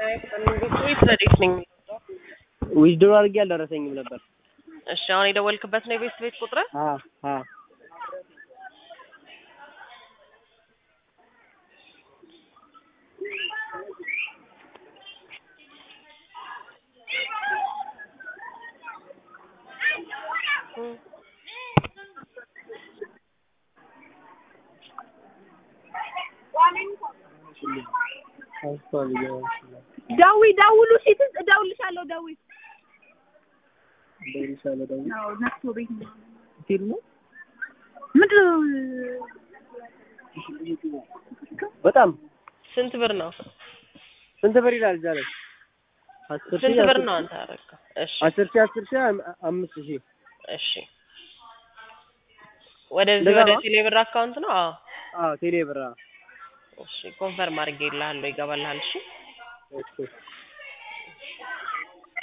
ወይስ ረዴት ነኝ? ዊዝድሮ አድርጌ አልደረሰኝም ነበር። እሺ አሁን የደወልክበት ነው የቤት ቤት ቁጥር? አ አ ደዊ ደውሉ ሲት እደውልልሻለሁ። ደዊ አዎ፣ ነክቶ ቤት ነው። ፊልሙ ምንድን ነው? በጣም ስንት ብር ነው? ስንት ብር ይላል እዛ ላይ? አስር ሺህ ስንት ብር አስር- ነው አንተ ያደረገው? እሺ አስር ሺህ አስር ሺህ አም- አምስት ሺህ እሺ ወደዚህ እንደዛ ወደ ነው? ቴሌብር አካውንት ነው? አዎ አዎ ቴሌ ብር አዎ። እሺ ኮንፈርም አድርጌልሃለሁ ይገባልሃል። እሺ